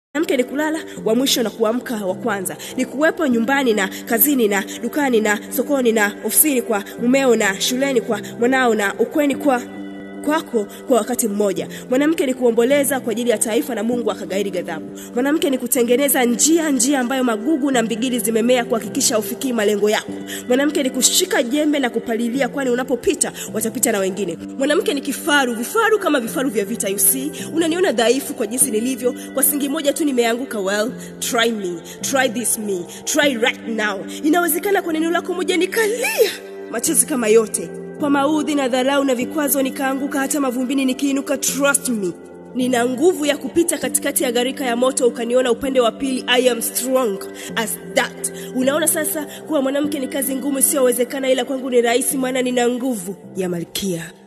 mwanamke ni kulala wa mwisho na kuamka wa kwanza ni kuwepo nyumbani na kazini na dukani na sokoni na ofisini kwa mumeo na shuleni kwa mwanao na ukweni kwa kwako kwa wakati mmoja mwanamke ni kuomboleza kwa ajili ya taifa na mungu akagairi ghadhabu mwanamke ni kutengeneza njia njia ambayo magugu na mbigili zimemea kuhakikisha ufikii malengo yako mwanamke ni kushika jembe na kupalilia kwani unapopita watapita na wengine mwanamke ni kifaru vifaru kama vifaru vya vita you see unaniona dhaifu kwa jinsi nilivyo kwa singi moja tu nimeanguka well try me try this me try right now inawezekana kwa neno lako moja nikalia machozi kama yote kwa maudhi na dharau na vikwazo nikaanguka hata mavumbini nikiinuka trust me nina nguvu ya kupita katikati ya gharika ya moto ukaniona upande wa pili i am strong as that unaona sasa kuwa mwanamke ni kazi ngumu isiyowezekana ila kwangu ni rahisi maana nina nguvu ya malkia